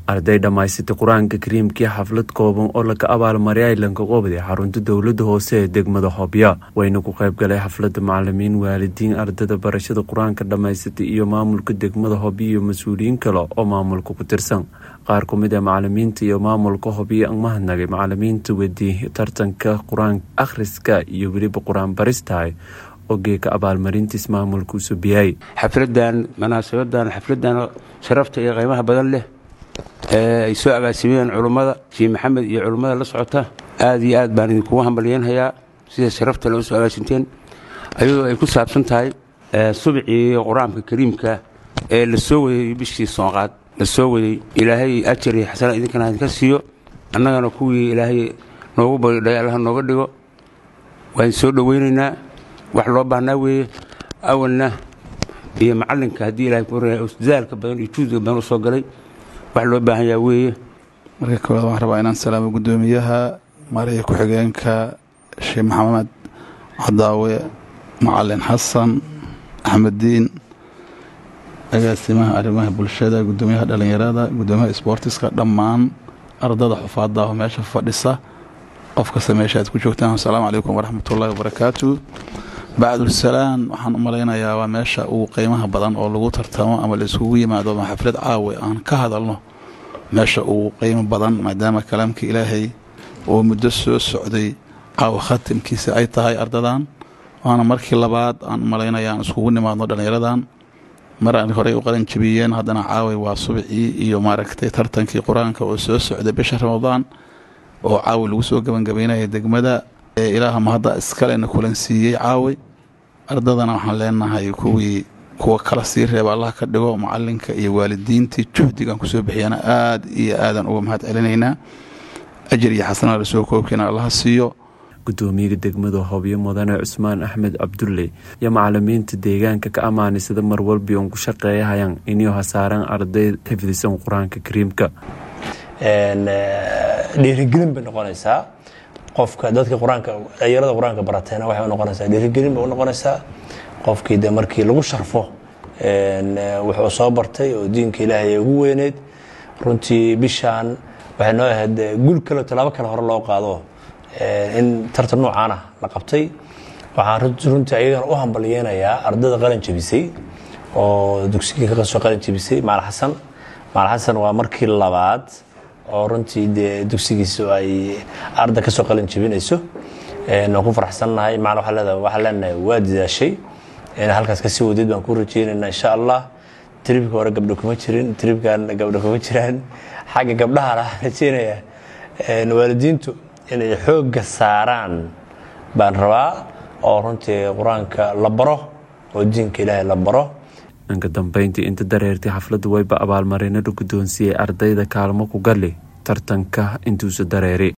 arday dhammaysatay qur-aanka kariimkii xaflad kooban oo laga abaalmariyay lankaqoobday xarunta dowlada hoose ee degmada hobya wayna ku qayb galay xaflada macalimiin waalidiin ardada barashada qur-aanka dhammaysatay iyo maamulka degmada hobyo iyo mas-uuliyiin kale oo maamulka ku tirsan qaar ku mid a macalimiinta iyo maamulka hobyo ang mahadnagay macalimiinta wedi tartanka qur-aan akhriska iyo weliba qur-aan baristahay oo geeka abaalmarintiis maamulka u subiyay xafladan munaasabadan xafladan sharafta iyo qiimaha badan leh ee ay soo agaasimeen culummada sheekh maxamed iyo culummada la socota aad iyo aad baan idinkugu hambalyeynhayaa sida sharafta loo soo agaasinteen ayadoo ay ku saabsan tahay subcii qur-aanka kariimka ee la soo wadayey bishii soonqaad la soo wadayey ilaahay ajar iyo xasana idinkana idinka siiyo annagana kuwii ilaahay noogu badidhay allaha nooga dhigo waan soo dhoweynaynaa wax loo baahnaa weeye awalna iyo macalinka haddii ilahay ku dadaalka badan iyo juudiga badan u soo galay wax loo baahan yaha weeye marka koowaad waxaan rabaa inaan salaamo guddoomiyaha mariya ku-xigeenka sheekh maxamed cadaawe macalin xasan axmeddiin agaasimaha arrimaha bulshada guddoomiyaha dhallinyarada guddoomiyaha isboortiska dhammaan ardada xufaadda oo meesha fadhisa qof kasta meesha aad ku joogtaan asalaamu calaykum waraxmatullaahi wabarakaatu bacdulsalaan waxaan u malaynayaa waa meesha ugu qiimaha badan oo lagu tartamo ama la iskugu yimaado ama xaflad caawe aan ka hadalno meesha ugu qiimo badan maadaama kalaamka ilaahay oo muddo soo socday caawa khatimkiisa ay tahay ardadan waana markii labaad aan u malaynaya aan iskugu nimaadno dhallinyaradan mar aan horey u qalan jabiyeen haddana caaway waa subcii iyo maaragtay tartankii qur-aanka oo soo socday bisha ramadaan oo caawi lagu soo gebangabaynaya degmada ilaaha mahadda iskalena kulan siiyey caawi ardadana waxaan leenahay kuwii kuwa kala sii reeba allah ka dhigo macalinka iyo waalidiintii juhdigan kusoo bixiyana aad iyo aadan uga mahad celinaynaa ajir iyo xasanaa lasoo koobkeena allaha siiyo gudoomiyaha degmada hobyo mudane cusmaan axmed cabdulle iyo macalimiinta deegaanka ka ammaanay sida marwalbi uun ku shaqeeyahayaan inuu hasaaraan arday xifdisan qur-aanka kariimka dhiirigelin bay noqonaysaa qofka dadka qur-aanka dhalinyarada qur-aanka barateena waxay unoqonaysaa dhiirigelin bay unoqonaysaa qofkii de markii lagu sharfo wuxuu soo bartay oo diinka ilaahay ugu weyneyd runtii bishaan waxay noo ahayd gul kale tallaabo kale hore loo qaado in tartan noocaana la qabtay waxaan runtii ayagana u hambalyeynayaa ardada qalin jabisay oo dugsigii kasoo qalin jabisay maal xasan maal xasan waa markii labaad oo runtii dee dugsigiisu ay arda kasoo qalin jabinayso waan ku faraxsannahay maal waxaan leenahay waa dadaashay halkaas kasii wadeed baan ku rajeynaynaa insha allah tribka hore gabdho kuma jirin tribkan gabdho kuma jiraan xagga gabdhaha la rajeynaya waalidiintu inay xoogga saaraan baan rabaa oo runtii qur-aanka la baro oo diinka ilaahay la baro dhanka dambeyntii inta dareertay xafladda wayba abaalmarinada guddoonsiiyey ardayda kaalmo ku gali tartanka intuusa dareeri